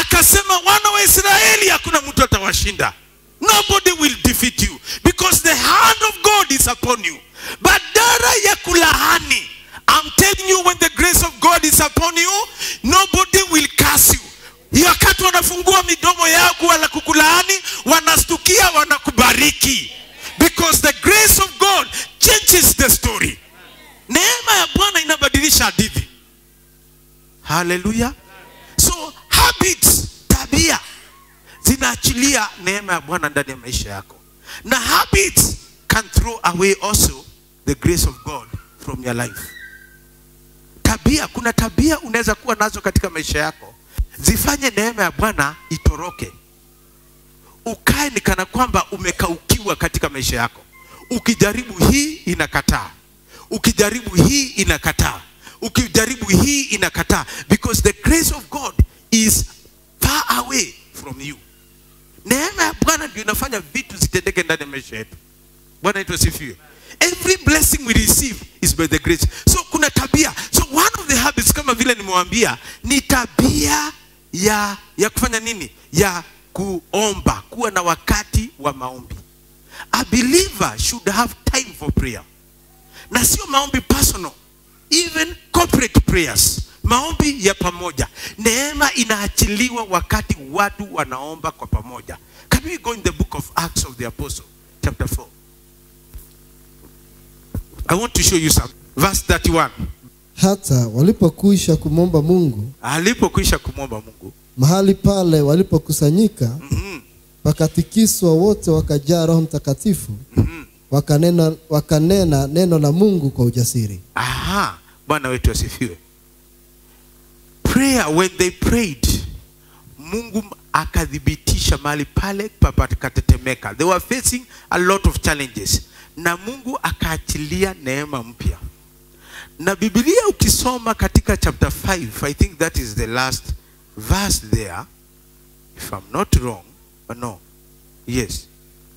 akasema wana wa israeli hakuna mtu atawashinda nobody will defeat you because the hand of god is upon you badara ya kulahani i'm telling you when the grace of god is upon you nobody will curse you Hiyo wakati wanafungua midomo yao wala kukulaani wanastukia wanakubariki because the grace of god changes the story neema ya bwana inabadilisha hadithi haleluya so habits tabia zinaachilia neema ya bwana ndani ya maisha yako na habits can throw away also the grace of god from your life tabia kuna tabia unaweza kuwa nazo katika maisha yako zifanye neema ya bwana itoroke ukae ni kana kwamba umekaukiwa katika maisha yako ukijaribu hii inakataa ukijaribu hii inakataa ukijaribu hii inakataa because the grace of god is far away from you neema ya bwana ndio inafanya vitu zitendeke ndani ya maisha yetu bwana yetu asifiwe every blessing we receive is by the grace so kuna tabia so one of the habits kama vile nimewambia ni tabia ya ya kufanya nini ya kuomba kuwa na wakati wa maombi a believer should have time for prayer na sio maombi personal even corporate prayers maombi ya pamoja neema inaachiliwa wakati watu wanaomba kwa pamoja can we go in the book of acts of the apostle chapter 4 i want to show you some verse 31 hata walipokwisha kumwomba mungu alipokwisha kumwomba mungu mahali pale walipokusanyika mm-hmm. wakatikiswa wote wakajaa roho mtakatifu Mm-hmm. wakanena, wakanena neno la mungu kwa ujasiri aha bwana wetu asifiwe prayer when they prayed mungu akathibitisha mahali pale papakatetemeka they were facing a lot of challenges na mungu akaachilia neema mpya na bibilia ukisoma katika chapter 5 i think that is the last verse there if i'm not wrong uh, no yes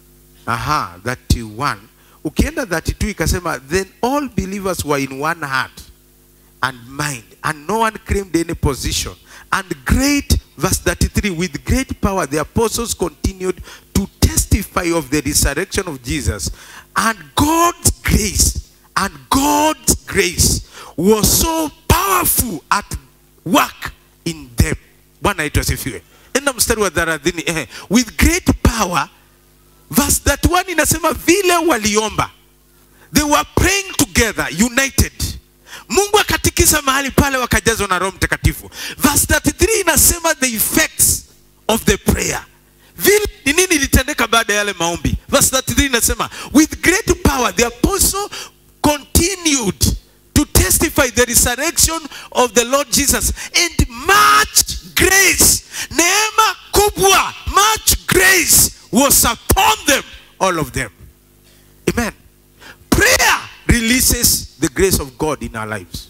aha 31 ukienda 32 ikasema then all believers were in one heart and mind and no one claimed any position and great verse 33 with great power the apostles continued to testify of the resurrection of jesus and god's grace and god's grace was so powerful at work in them bwana yetu asifiwe enda mstari wa thelathini eh, with great power verse 31 inasema vile waliomba they were praying together united mungu akatikisa mahali pale wakajazwa na roho mtakatifu verse 33 inasema the effects of the prayer vile ni nini ilitendeka baada ya yale maombi verse 33 inasema with great power the apostle continued to testify the resurrection of the lord jesus and much grace neema kubwa much grace was upon them all of them amen prayer releases the grace of god in our lives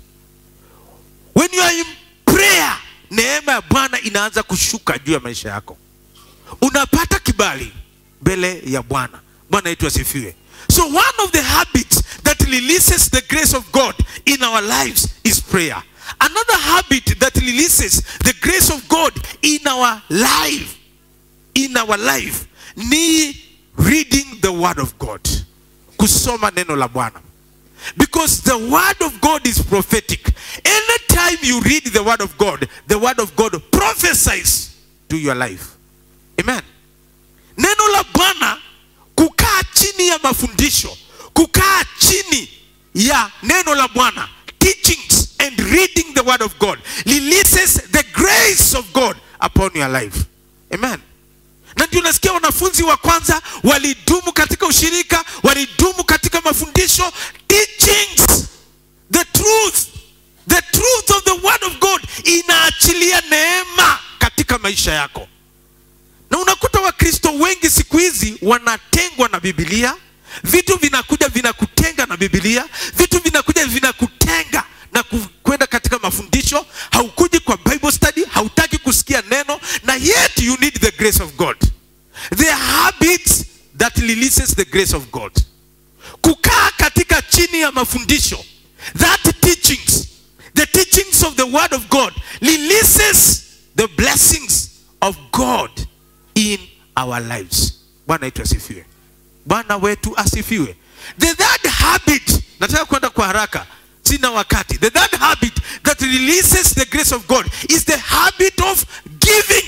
when you are in prayer neema ya bwana inaanza kushuka juu ya maisha yako unapata kibali mbele ya bwana bwana yetu asifiwe so one of the habits that releases the grace of god in our lives is prayer another habit that releases the grace of god in our life in our life ni reading the word of god kusoma neno la bwana because the word of god is prophetic anytime you read the word of god the word of god prophesies to your life amen neno la bwana kukaa chini ya mafundisho kukaa chini ya neno la bwana teachings and reading the word of god releases the grace of god upon your life amen na ndio unasikia wanafunzi wa kwanza walidumu katika ushirika walidumu katika mafundisho teachings the truth the truth of the word of god inaachilia neema katika maisha yako na unakuta wakristo wengi siku hizi wanatengwa na bibilia vitu vinakuja vinakutenga na bibilia vitu vinakuja vinakutenga na ku- kwenda katika mafundisho haukuji kwa bible study hautaki kusikia neno na yet you need the grace of god the habits that releases the grace of god kukaa katika chini ya mafundisho that teachings the teachings of the word of god releases the blessings of god in our lives bwana wetu asifiwe bwana wetu asifiwe the third habit nataka kwenda kwa haraka sina wakati the third habit that releases the grace of god is the habit of giving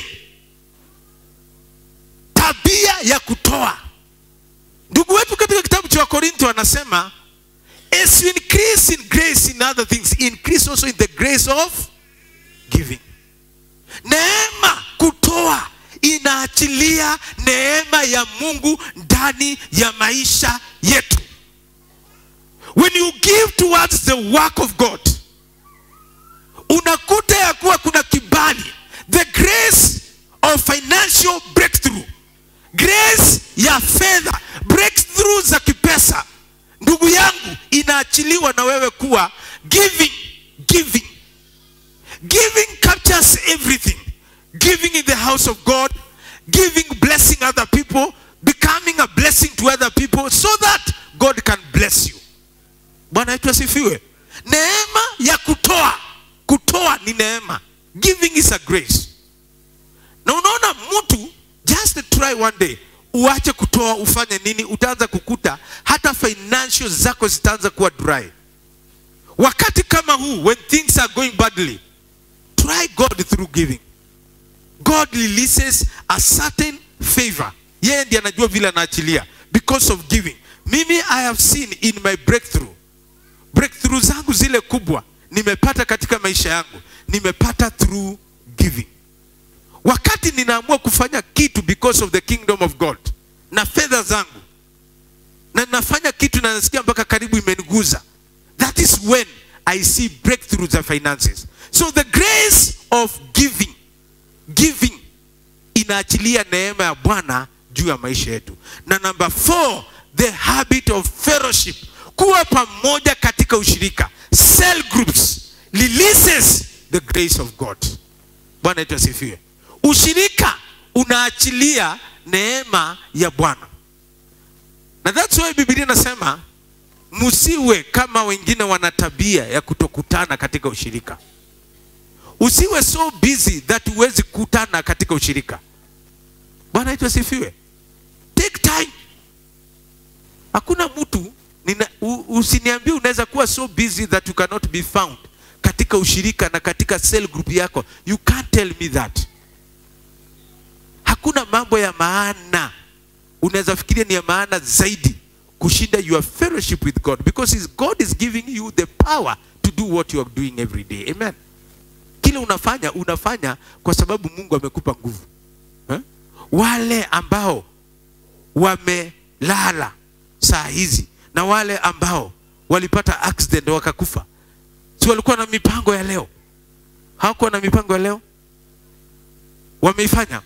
tabia ya kutoa ndugu wetu katika kitabu cha wakorintho anasema as you increase in grace in other things increase also in the grace of giving neema kutoa inaachilia neema ya mungu ndani ya maisha yetu when you give towards the work of god unakuta ya kuwa kuna kibali the grace of financial breakthrough grace ya fedha breakthrough za kipesa ndugu yangu inaachiliwa na wewe kuwa giving giving giving captures everything giving in the house of god giving blessing other people becoming a blessing to other people so that god can bless you bwana wetu asifiwe neema ya kutoa kutoa ni neema giving is a grace na unaona mtu just try one day uache kutoa ufanye nini utaanza kukuta hata financial zako zitaanza kuwa dry wakati kama huu when things are going badly try god through giving god releases a certain favor yeye ndiye anajua vile anaachilia because of giving mimi i have seen in my breakthrough breakthrough zangu zile kubwa nimepata katika maisha yangu nimepata through giving wakati ninaamua kufanya kitu because of the kingdom of god na fedha zangu na nafanya kitu na nasikia mpaka karibu imeniguza that is when i see breakthrough za finances so the grace of giving giving inaachilia neema ya bwana juu ya maisha yetu na number four the habit of fellowship kuwa pamoja katika ushirika cell groups releases the grace of god bwana yetu asifiwe ushirika unaachilia neema ya bwana na that's why biblia inasema msiwe kama wengine wana tabia ya kutokutana katika ushirika usiwe so busy that huwezi kutana katika ushirika bwana yetu asifiwe take time hakuna mtu nina, u, usiniambie unaweza kuwa so busy that you cannot be found katika ushirika na katika cell group yako you can't tell me that hakuna mambo ya maana unaweza fikiria ni ya maana zaidi kushinda your fellowship with god because his god is giving you the power to do what you are doing every day amen kile unafanya unafanya kwa sababu mungu amekupa nguvu eh? wale ambao wamelala saa hizi na wale ambao walipata accident wakakufa si walikuwa na mipango ya leo hawakuwa na mipango ya leo wameifanya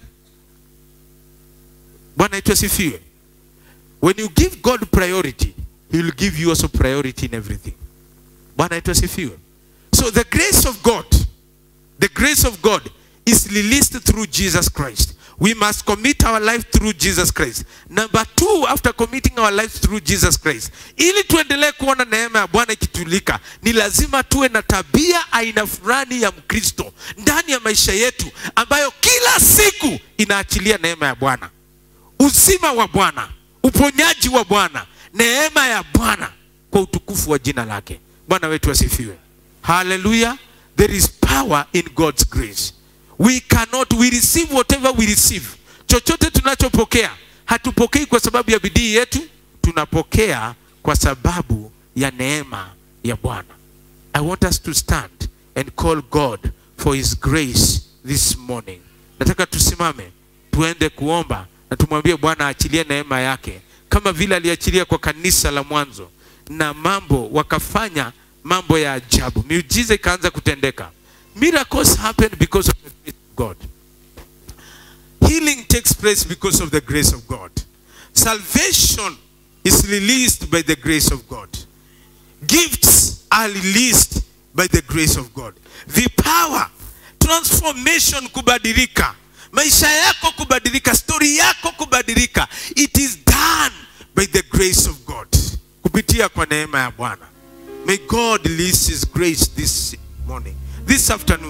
bwana yetu asifiwe when you give god priority he will give you also priority in everything bwana yetu asifiwe so the grace of god the grace of god is released through jesus christ we must commit our life through jesus christ number two after committing our lives through jesus christ ili tuendelee kuona neema ya bwana ikitulika ni lazima tuwe na tabia aina fulani ya mkristo ndani ya maisha yetu ambayo kila siku inaachilia neema ya bwana uzima wa bwana uponyaji wa bwana neema ya bwana kwa utukufu wa jina lake bwana wetu asifiwe haleluya there is power in god's grace we cannot we receive whatever we receive chochote tunachopokea hatupokei kwa sababu ya bidii yetu tunapokea kwa sababu ya neema ya bwana i want us to stand and call god for his grace this morning nataka tusimame tuende kuomba na tumwambie bwana aachilie neema yake kama vile aliachilia kwa kanisa la mwanzo na mambo wakafanya mambo ya ajabu miujiza ikaanza kutendeka miracles happen because of the grace of god healing takes place because of the grace of god salvation is released by the grace of god gifts are released by the grace of god vipawa transformation kubadilika maisha yako kubadilika stori yako kubadilika it is done by the grace of god kupitia kwa neema ya bwana may god release his grace this morning this afternoon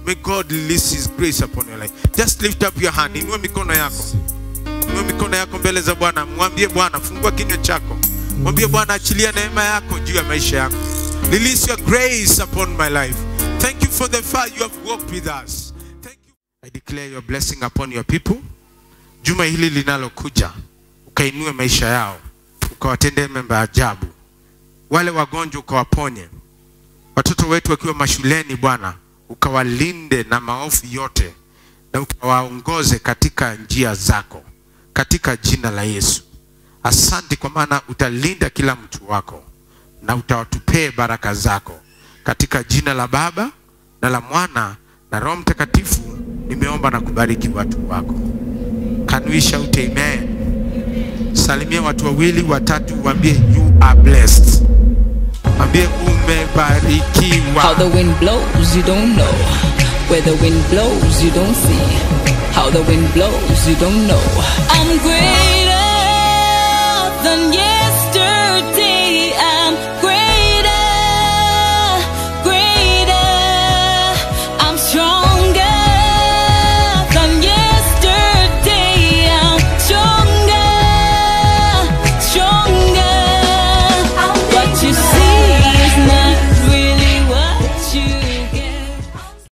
may god release his grace upon your life just lift up your hand inua mikono yako inua mikono yako mbele za bwana mwambie bwana fungua kinywa chako mwambie bwana achilia neema yako juu ya maisha yako release your grace upon my life thank you for the far you have walked with us thank you i declare your blessing upon your people juma hili linalokuja ukainue maisha yao ukawatendee memba ajabu wale wagonjwa ukawaponye watoto wetu wakiwa mashuleni bwana ukawalinde na maofu yote na ukawaongoze katika njia zako katika jina la yesu asante kwa maana utalinda kila mtu wako na utawatupee baraka zako katika jina la baba na la mwana na roho mtakatifu nimeomba na kubariki watu wako Can we shout amen salimia watu wawili watatu waambie you are blessed waambie umebarikiwa How the wind blows, you don't know. Where the wind blows, you don't see. How the wind blows, you don't know. I'm greater than yesterday. I'm